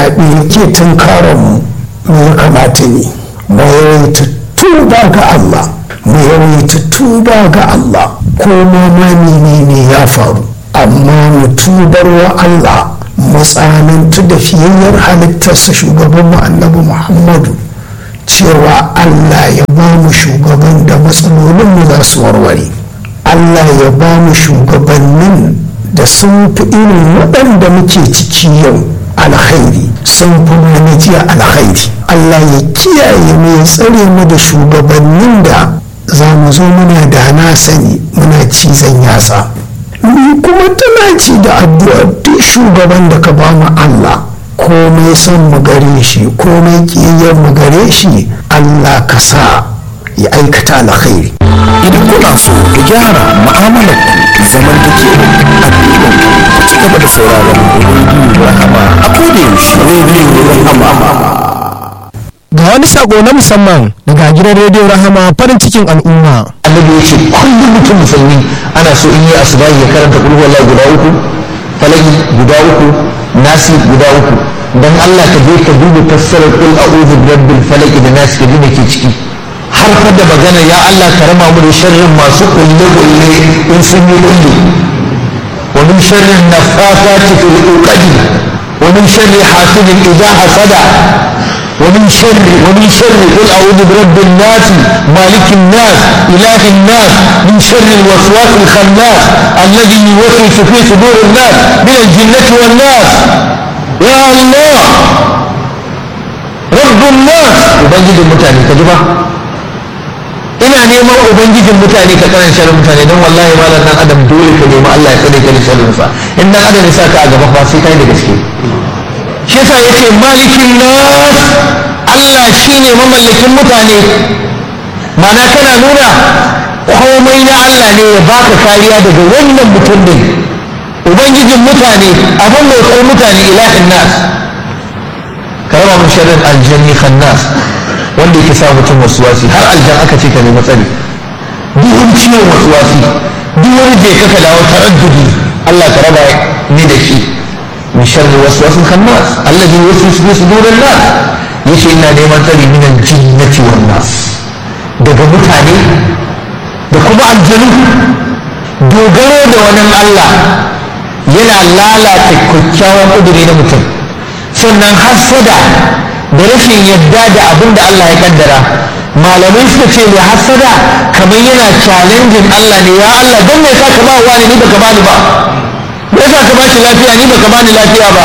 zaɓe ke tunkaranmu me ya kamata ne mu yawaita tuba ga Allah mu yawaita tuba ga Allah ko ma menene ya faru amma mu tubar wa Allah mu tsanantu da fiyayyar halittarsa shugaban mu annabi Muhammadu cewa Allah ya ba mu shugaban da matsalolinmu za su warware Allah ya ba mu shugabannin da sun fi irin waɗanda muke ciki yau alkhairi sun fi na jiya alkhairi Allah ya kiyaye mu ya tsare mu da shugabannin da za mu zo muna da na sani muna cizon yasa ni kuma tana ci da addu'a duk shugaban da ka ba mu Allah komai son mu gare shi komai kiyayyar mu gare shi Allah ka sa ya aikata alkhairi idan kuna so ku gyara mu'amalar ku zaman take addinin ku ci gaba da sauraron rediyo rahama a koda yaushe rediyo rahama ga wani sako na musamman daga gidan rediyo rahama farin cikin al'umma annabi ya ce kullum mutum musulmi ana so in yi asubahi ya karanta kul huwallahu guda uku falaki guda uku nasi guda uku dan Allah ka je ka duba fassarar kul a'udhu birabbil falaki da nasi ka ji me ke ciki har fa da magana ya Allah ka rama mu da sharrin masu kulle kulle in sun yi kulle wa min sharrin nafafati fil uqadi wa min sharri hasidin idha hasada ومن شر ومن شر قل اعوذ برب الناس مالك الناس اله الناس من شر الوسواس الخناس الذي يوسوس في صدور الناس من الجنه والناس يا الله رب الناس ubangijin mutane ka ji ba ina neman ubangijin mutane ka karan sharrin mutane don wallahi malam dan adam dole ka nemi Allah ya tsare ka da sharrin sa in dan adam ya saka a gaba ba sai kai da gaske shi yasa yace malikin nas Allah shine mamallakin mutane mana kana nuna komai na Allah ne ya baka kariya daga wannan mutum din ubangijin mutane abin bautar mutane ilahin nas ka raba mun sharrin aljanni khannas wanda yake sa mutum wasuwasi har aljan aka ce ka nemi tsari duk wani ciwon wasuwasi duk wani je ka dawo taraddudi Allah ka raba ni da shi من شر الوسواس الخناس الذي يوسوس في صدور الناس yace ina neman tsari min aljinnati wan nas daga mutane da kuma aljanu dogaro da wani Allah yana lalata kyakkyawan kuduri na mutum sannan hasada da rashin yadda da abin da Allah ya kaddara malamai suka ce mai hasada kamar yana challenging Allah ne ya Allah don me ka ba wani ni baka bani ba me yasa ka bashi lafiya ni baka bani lafiya ba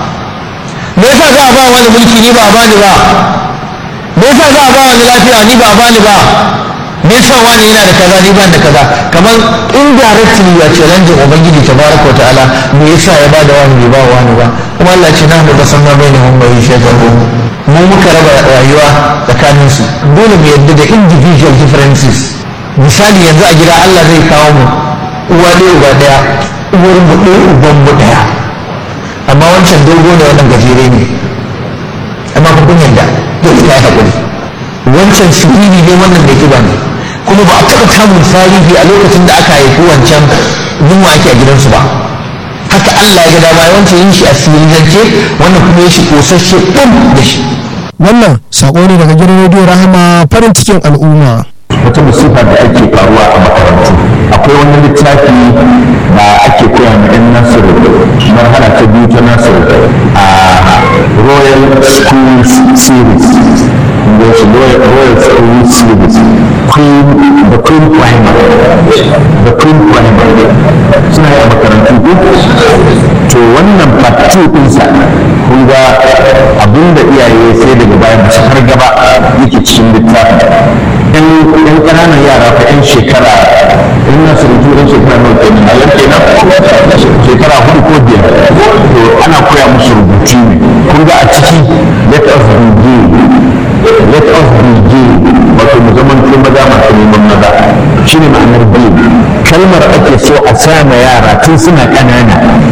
me yasa za a ba wani mulki ni ba a bani ba me yasa za a ba wani lafiya ni ba a bani ba me yasa wani yana da kaza ni ban da kaza kamar indirectly ya ce ranjin ubangiji tabaraka wa ta'ala me yasa ya bada wani bai ba wani ba kuma Allah ce nahnu qasamna bainahum ma'ishatahum mu muka raba rayuwa tsakanin su dole mu yadda da individual differences misali yanzu a gida Allah zai kawo mu uwa ɗaya uba ɗaya uwar mu ɗaya uban mu ɗaya amma wancan dogo ne wannan gajere ne amma kun yadda dole ka yi haƙuri wancan siriri ne wannan da kiba ne kuma ba a taɓa samun tarihi a lokacin da aka haifi wancan yunwa ake a gidansu ba haka Allah ya ga dama wancan yin shi a sirirance wannan kuma yin shi kosasshe ɗin da shi wannan sako ne daga gidan rediyo rahama farin cikin al'umma wata musifa da ake faruwa a makarantu akwai wani littafi da ake koya ma 'yan nasiru marhala ta biyu ta nasiru a royal schools series wasu royal school series queen the queen primer the queen primer suna yi a makarantu ko to wannan part 2 ɗinsa kun ga abinda iyaye sai daga baya ba su har gaba yake cikin littafin yan yan ƙananan yara fa yan shekara in na surutu yan shekara nawa kenan a yan kenan shekara hudu ko biyar to ana koya musu rubutu ne kun ga a ciki let us begin let us begin wato mu zaman to maza masu neman maza shine ma'anar begin kalmar ake so a sa ma yara tun suna ƙanana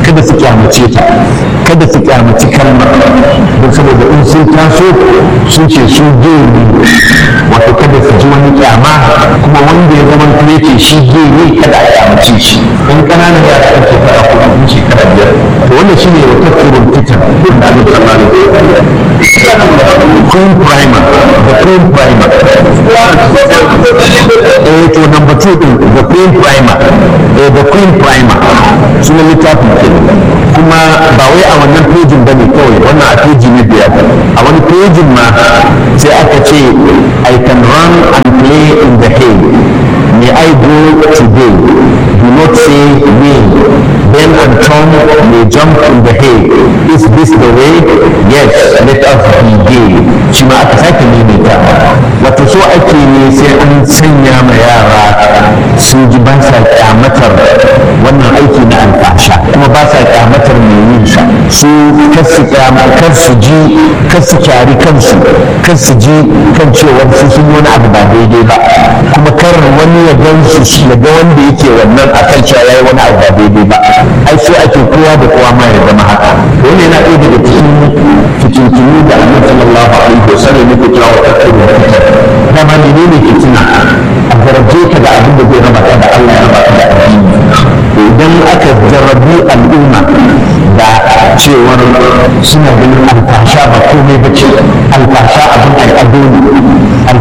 kada su kyamace ta kada su kyamaci kalmar don saboda in sun taso sun ce su gay ne wato kada su ji wani kyama kuma wanda ya zama kuma yake shi gay ne kada a kyamace shi in ƙananan yara kan shekara ko in shekara biyar to wannan shi ne wata turun fitar da abin da Queen Primer, the Queen Primer. Eh to number two din the Queen Primer, eh the Queen Primer sunan littafin ke kuma ba wai a wannan pejin bane kawai wannan a peji ne biyar a wani pejin ma sai aka ce I can run and play in the hay may I go today do not say me Ben and Tom may jump in the hay is this the way yes let us be gay shi ma aka sake maimaita wato so ake ne sai an sanya ma yara sun ji ba sa kyamatar wannan aiki na alfasha kuma ba sa kyamatar mai yin sa su kar su kar su ji kar su kyari kansu kar su ji kan cewar su sun yi wani abu ba daidai ba kuma kar wani ya gan su ya ga wanda yake wannan akan cewa yayi wani abu ba daidai ba ai so ake kowa da kowa ma ya zama haka wannan yana ɗaya daga cikin fitintunu da annabi sallallahu alaihi wasallam yake kira wa tattaru dama menene fitina a jarabce ka da abin da zai raba ka da Allah ya raba ka da addini idan aka jarrabi al'umma da cewar suna ganin alfasha ba komai ba ce alfasha abin al'adu ne